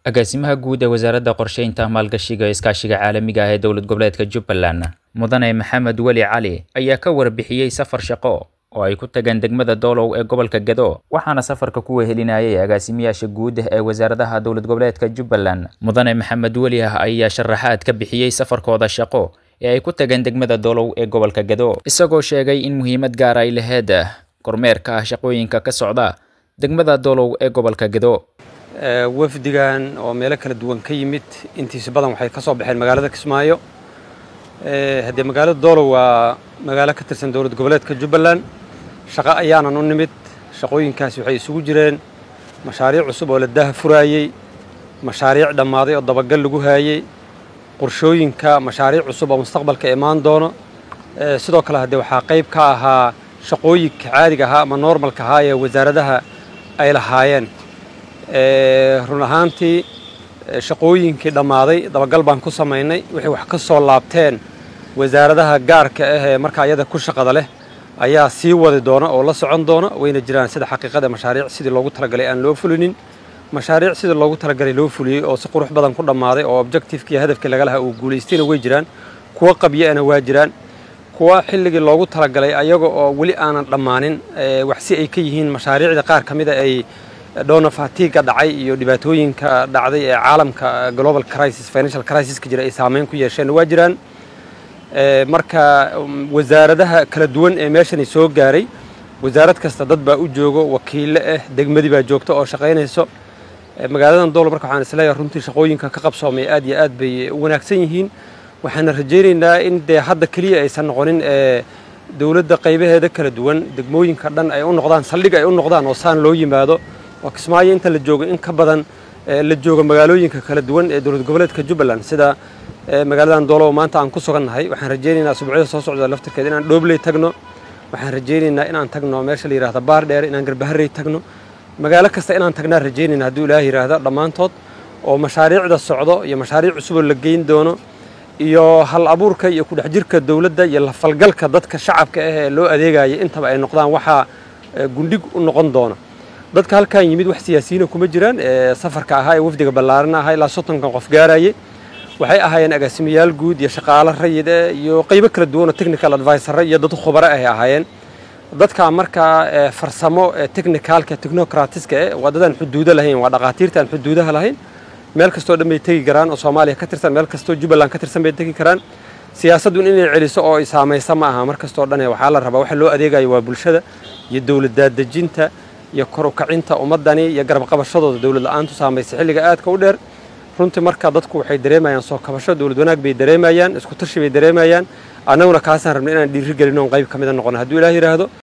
agaasimaha guud ee wasaaradda qorsheynta maalgashiga iskaashiga caalamiga ah ee dowlad goboleedka jubbaland mudane maxamed weli cali ayaa ka warbixiyey safar shaqo oo ay ku tageen degmada doolow ee gobolka gado waxaana safarka ku wehelinayay agaasimayaasha guud ee wasaaradaha dowlad goboleedka jubbaland mudane maxamed weli ah ayaa sharaxaad ka bixiyey safarkooda shaqo ee ay ku tageen degmada doolow ee gobolka gado isagoo sheegay in muhiimad gaar ay laheyd kormeerka ah shaqooyinka ka socda degmada doolow ee gobolka gado wafdigan oo meelo kala duwan ka yimid intiisa badan waxay ka soo baxeen magaalada kismaayo haddee magaalada doolow waa magaalo ka tirsan dowlad goboleedka jubbaland shaqo ayaanan u nimid shaqooyinkaasi waxay isugu jireen mashaariic cusub oo la daha furaayey mashaariic dhammaaday oo dabagal lagu haayey qorshooyinka mashaariic cusub oo mustaqbalka imaan doono sidoo kale haddee waxaa qayb ka ahaa shaqooyinka caadiga ahaa ama normalka ahaa ee wasaaradaha ay lahaayeen run ahaantii shaqooyinkii dhammaaday dabagal baan ku samaynay waxay wax ka soo laabteen wasaaradaha gaarka ah ee marka ayada ku shaqada leh ayaa sii wadi doona oo la socon doona wayna jiraan sida xaqiiqada mashaariic sidii loogu talagalay aan loo fulinin mashaariic sidii loogu talagalay loo fuliyey oo si qurux badan ku dhammaaday oo objectivekii hadafkii laga lahaa uu guulaystayna way jiraan kuwa qabyo-ana waa jiraan kuwa xilligii loogu talagalay ayaga oo weli aanan dhammaanin wax si ay ka yihiin mashaariicda qaar ka mida ay dhowna fatiga dhacay iyo dhibaatooyinka dhacday ee caalamka global crisis financial crisis ka jira ay saameyn ku yeesheen waa jiraan marka wasaaradaha kala duwan ee meeshani soo gaaray wasaarad kasta dad baa u joogo wakiille ah degmadii baa joogta oo shaqaynayso magaaladan doolo marka waxaan isleeyahay runtii shaqooyinka ka qabsoomay aad iyo aad bay u wanaagsan yihiin waxaana rajaynaynaa in dee hadda keliya aysan noqonin dowladda qaybaheeda kala duwan degmooyinka dhan ay u noqdaan saldhig ay u noqdaan oo saan loo yimaado oo kismaayo inta la joogo in ka badan la jooga magaalooyinka kala duwan ee dowlad goboleedka jubbaland sida magaaladan doolow maanta aan ku sugannahay waxaan rajaynaynaa subcida soo socda laftirkeeda inaan dhoobley tagno waxaan rajaynaynaa inaan tagno meesha la yidhahda baar dheer inaan garbaharey tagno magaalo kasta inaan tagnaan rajaynayna hadduu ilaah yidhaahdo dhammaantood oo mashaariicda socdo iyo mashaariic cusuboo la geyn doono iyo hal abuurka iyo kudhex jirka dowladda iyo lafalgalka dadka shacabka ah ee loo adeegaya intaba ay noqdaan waxaa gundhig u noqon doona dadka halkan yimid wax siyaasiyiina kuma jiraan safarka ahaa ee wafdiga ballaaran ahaa ilaa soddonkan qof gaarayay waxay ahaayeen agaasimayaal guud iyo shaqaalo rayid eh iyo qaybo kala duwan oo technical advisor iyo dad khubaro ay ahaayeen dadka markaa farsamo technicalka technocratiska eh waa dadaan xuduudo lahayn waa dhaqaatiirta aan xuduudaha lahayn meel kastoo dhan bay tegi karaan oo soomaaliya ka tirsan meel kastoo jubbaland ka tirsan bay tegi karaan siyaasadun inay celiso oo ay saamaysa ma aha mar kastoo dhan waxaa la rabaa waxa loo adeegayo waa bulshada iyo dowlad daadejinta iyo kor u kacinta ummaddani iyo garab qabashadooda dowlad la-aantu saamaysa xilliga aadka u dheer runtii marka dadku waxay dareemayaan soo kabasho dowlad wanaag bay dareemayaan isku tashi bay dareemayaan annaguna kaasaan rabna inaan dhiiri gelin oon qayb ka mida noqono hadduu ilaah yidhaahdo